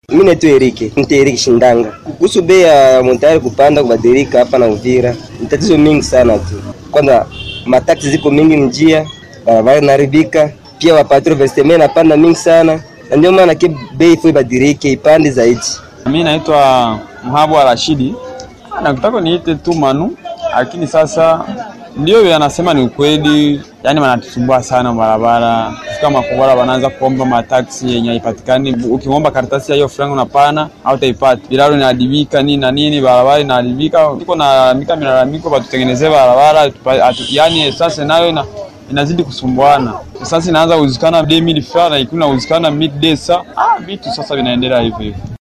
Mimi naitwa Erike, nita Erike Shindanga. Kuhusu bei ya montari kupanda kubadilika hapa na Uvira, ni tatizo mingi sana tu. Kwanza mataksi ziko mingi mjia, barabara inaharibika, pia wapatro vesteme inapanda mingi sana, na ndio maana ke bei ifo ibadilike, ipande zaidi. Mimi naitwa Mhabwa Rashidi, nakutaka niite tu Manu, lakini sasa ndio yanasema ni ukweli, yani wanatusumbua sana barabara. Kufika Makongora wanaanza kuomba mataksi yenye haipatikani. Ukiomba karatasi ya hiyo franga unapana au utaipata. Bilalo inaadibika nini na nini, barabara inaadibika. Niko na mika milalamiko batutengenezee barabara, yani sasa nayo ina inazidi kusumbuana. Sasa inaanza kuzikana 2000 francs na ikuna kuzikana midday saa. Ah, vitu sasa vinaendelea hivyo hivyo.